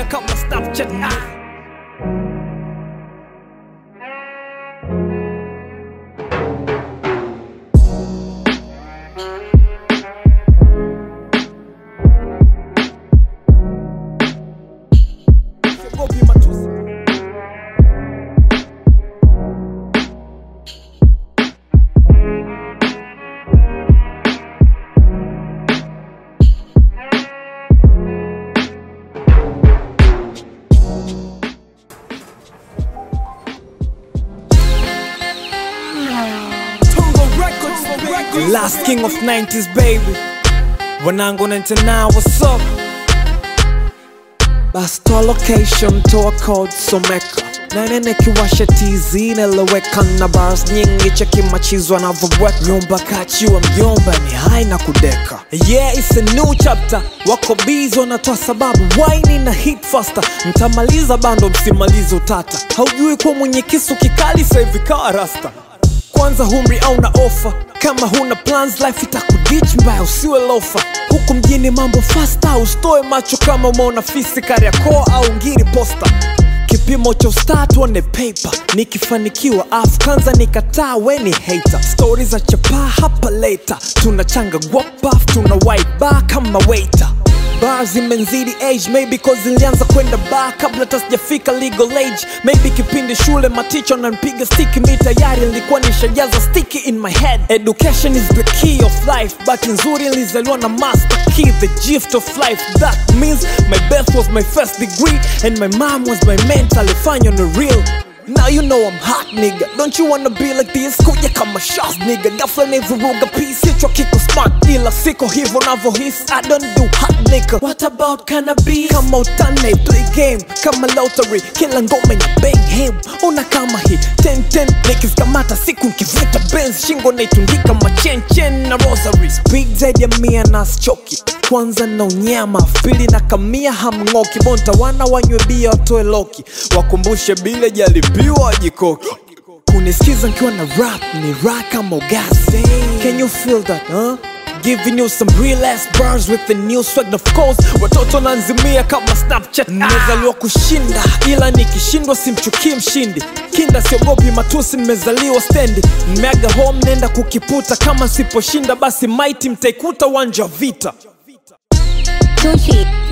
nanzimia kama snapchat ah. Siogopi matusi. Last king of 90s baby wanangu 99 what's up basi toa location toa code someka nanene kiwasha tz neleweka na bars nyingi cheki machizwa navyoweka nyumba kachiwa mjomba ni hai na kudeka yeah it's a new chapter wako bizi wanatoa sababu waini na hit faster mtamaliza bando msimalize utata haujui kuwa mwenye kisu kikali sahivi kawa rasta kwanza humri au na ofa kama huna plans life itakudich mbaya usiwe lofa huku mjini mambo fasta usitoe macho kama umeona fisi kariakoo au ngiri posta kipimo cha ustaa tuone paper nikifanikiwa afu kwanza nikataa weni hater stori za chapaa hapa later tunachanga guapaf tuna white bar kama waiter bar zimenzidi age maybe cause nilianza kwenda bar kabla hata sijafika legal age maybe kipindi shule maticho nanpiga stiki mi tayari nilikuwa nishajaza sticky in my head education is the key of life but nzuri nilizaliwa na master key the gift of life that means my birth was my first degree and my mom was my mentor alifanywa na real Now you know I'm hot nigga Don't you wanna be like this Kuja kama shots nigga Ghafla nivuruga peace Hichwa kiko smart ila siko hivyo navyohisi I don't do hot nigga What about cannabis Kama utane play game Kama lottery Kila ngome na bang him Una kama hii 10-10 Nikiskamata siku nkivuta benz Shingo naitundika machen chen na rosary Speak zaidi ya mia na choki kwanza na unyama pili na kamia hamng'oki bonta wana wanywe bia watoe loki wakumbushe bile jalipiwa jikoki kunisikiza nkiwa na rap ni raha kama ugasi can you feel that huh? Giving you some real ass bars with the new swag of course watoto nanzimia kama snapchat nimezaliwa kushinda ila nikishindwa simchukii mshindi kinda siogopi matusi nimezaliwa stendi mmeaga home nenda kukiputa kama siposhinda basi maiti mtaikuta uwanja wa vita Gucci.